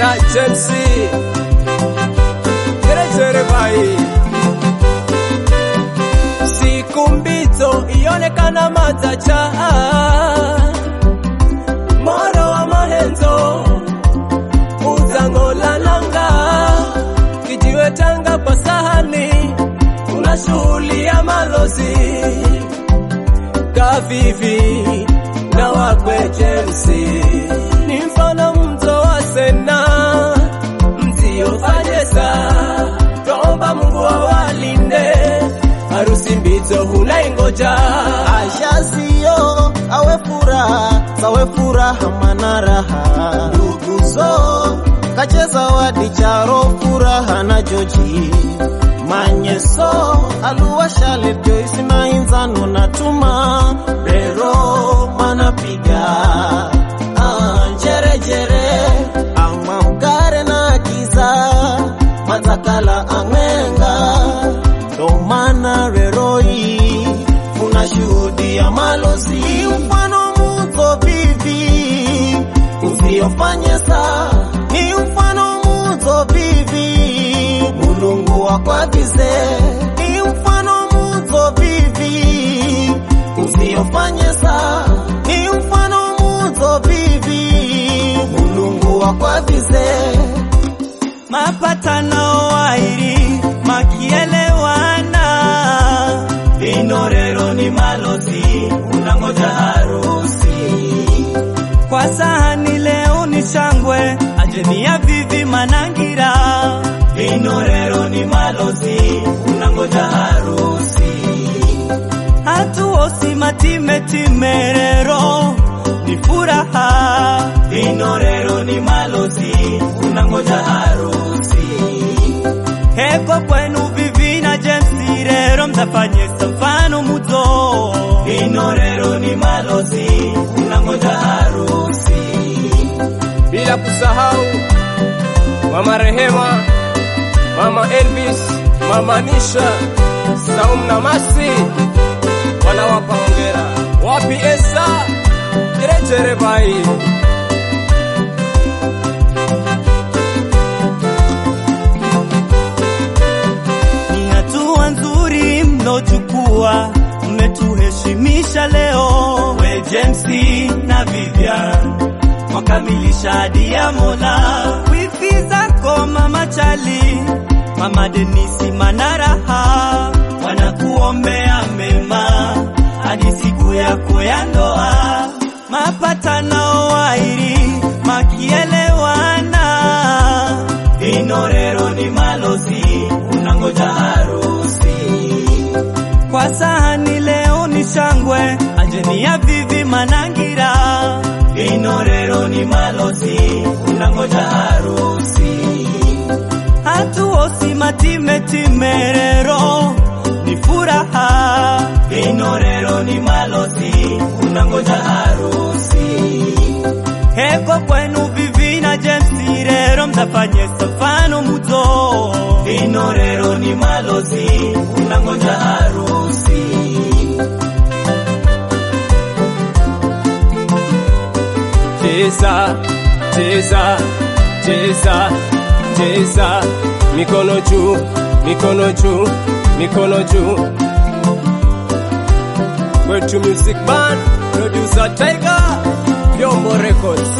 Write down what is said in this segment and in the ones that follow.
na James Jerejere bai siku mbito ionekana matacha moro wa mahenzo uzango la nanga kijiwe tanga kwa sahani kuna shughuli ya malozi kavivi na wakwe James ni mfano mto wa Sena mziofanyesa tomba Mungu awalinde harusi mbito hunaingoja ashazio awe furaha sawe furaha mana raha nduguzo kacheza wadi charo furaha na joji manyeso aluwa shale joisi na inzano na tuma rero manapiga ah, jerejere ama mgare na kiza matakala ang'enga ndo maana rero hii unashuhudia malozi mfano muto vivi usiofanye saa ni mfano muto vivi mulungu wakwavize ni mfano muto vivi usiofanye saa ni mfano muto vivi mulungu wakwavize mapatano wairi makielewana vinorero ni malozi unangoja harusi kwa sahani leo ni shangwe ajenia vivi manangira vinorero ni malozi unangoja harusi hatuosi matimetimero ni furaha vinorero ni malozi unangoja harusi heko kwenu vivi na James rero mtafanyesa mfano muto vinorero ni malozi unangoja harusi bila kusahau mama Rehema, mama Elvis, mama Nisha, Saum na Masi wanawapa hongera. Wapi Esa Jerejere bai ni hatua nzuri mlochukua, mmetuheshimisha leo. We James na Vivian mwakamilisha hadi ya Mola. Wifi zako mama Chali, mama Denisi Manaraha wanakuombea mema hadi siku yako ya ndoa. Mapatano wairi makielewana Inorero ni malozi unangoja harusi kwa sahani leo ni shangwe ajeni ya vivi manangira Inorero ni malozi unangoja harusi hatuosi matimetimero ni furaha Inorero ni malozi unangoja harusi heko kwenu vivi na James rero mtafanyesa mfano muto vinorero ni malozi unangoja harusi cheza cheza cheza cheza mikono juu mikono juu mikono juu kwetu music band producer Tiger Vyombo Records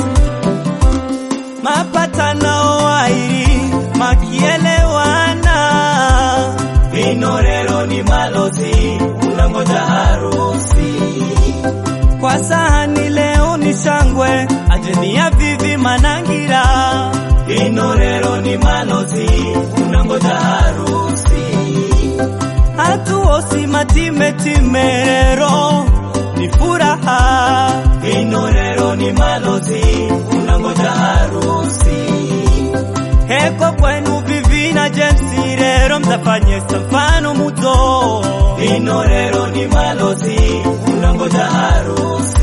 mapatano wairi makielewana vinorero ni malozi unangoja harusi kwa sahani leo ni shangwe ajeni ya vivi manangira vinorero ni malozi unangoja harusi hatuosi matimetimero ni furaha vinorero ni malozi unangoja harusi heko kwenu vivi na James rero mtafanyesa mfano muto vinorero ni malozi unangoja harusi